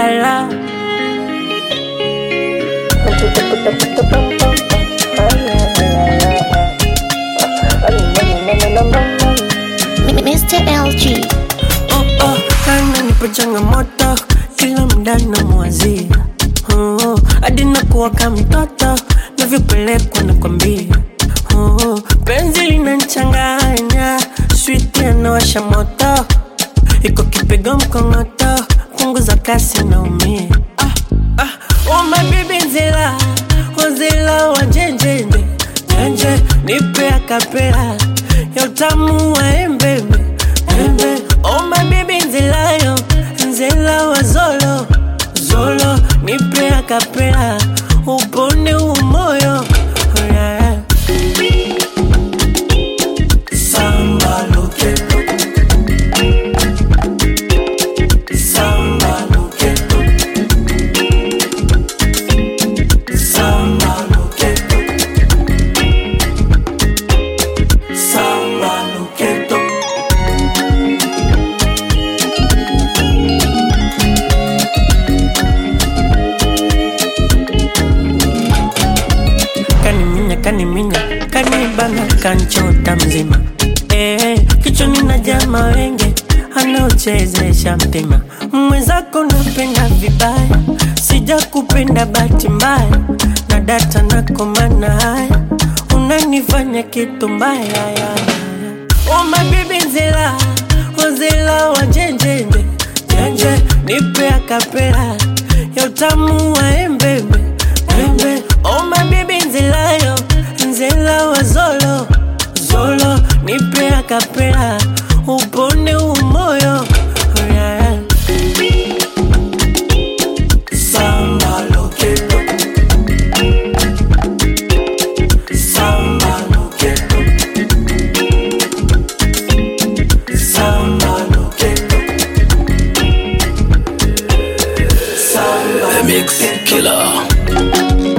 la. Mr. LG. Oh, oh, ananipa changamoto kila muda namwazia oh, hadi nakuwa kama mtoto navyopelekwa nakwambia oh, penzi linanchanganya switi anawasha moto iko kipigo mkongoto punguza kasi naumia ah, ah, oh, my baby nzila wazila wa njenjenje njenje nipe akapela ya utamu wa embebe embe oh my baby nzilayo nzela wa zolo zolo nipe akapela upone umoyo oh, yeah. Samba lo quiero. Samba lo quiero. Samba lo quiero. Samba lo quiero. kaniminya kaniminya kanibana kanchota mzima eh, kichwani na jama wenge anaochezesha mpima mwenzako napenda vibaya sija kupenda bahati mbaya na data nakomana haya unanifanya kitu mbaya ya. Oh my baby nzela wazela wa njenjenje njenje nipe akapela ya utamu wa embebe embe oh my baby nzelayo nzela wa zolo zolo nipe akapela upone umoyo oh yeah. Samba lo quiero Samba lo quiero Samba lo quiero Samba The Mix Killer.